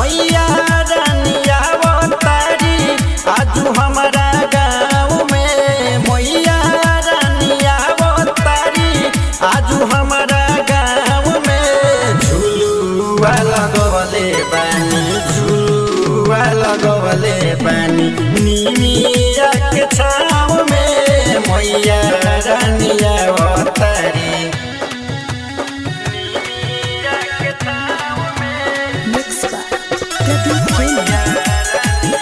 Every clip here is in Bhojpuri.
मैया रानिया अवतारी आजू हमारा गाँव में मैया रानिया अवतारी आजू हमारा गाँव में झुलुआ लगवले बानी झुलुआ लगवले बानी निमिया के छाव में मैया रानिया अवतारी Mixed by Debbie Freeman.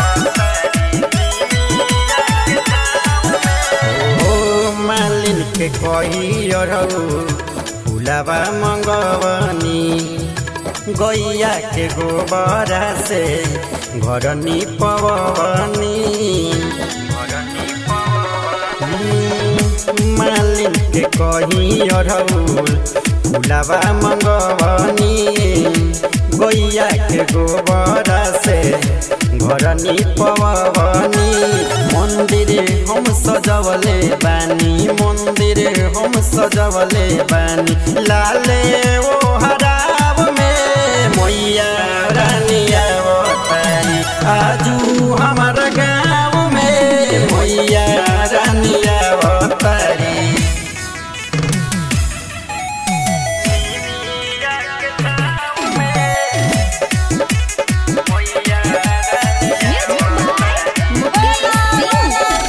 ओ मालिन के कही अरौ फुलावा मंगवनी गैया के गोबरा से घर निपवनी मालिन के कही अरौ फुलावा मंगवनी गैया के गोबरा से घर निपवनी मंदिर हम सजवले बानी मंदिर हम सजवले बानी लाले ओ हराब में मैया रानिया अवतारी आजू हमार गाँव में मैया रानिया अवतारी Music by Mukesh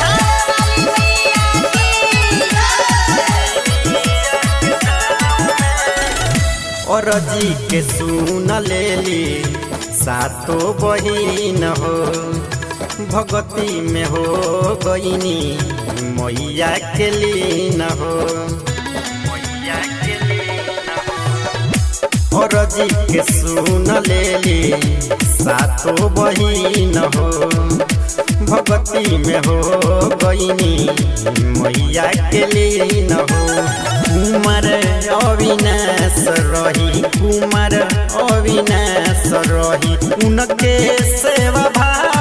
और जी के सुन लेली सातो बहिन हो भगती में हो गईनी मैया के लीन हो और जी के सुन लेली सातो बहिन हो भगती में हो गईनी मैया के लीन हो कुमार अविनाश रही कुमार अविनाश रही उनके सेवा भाव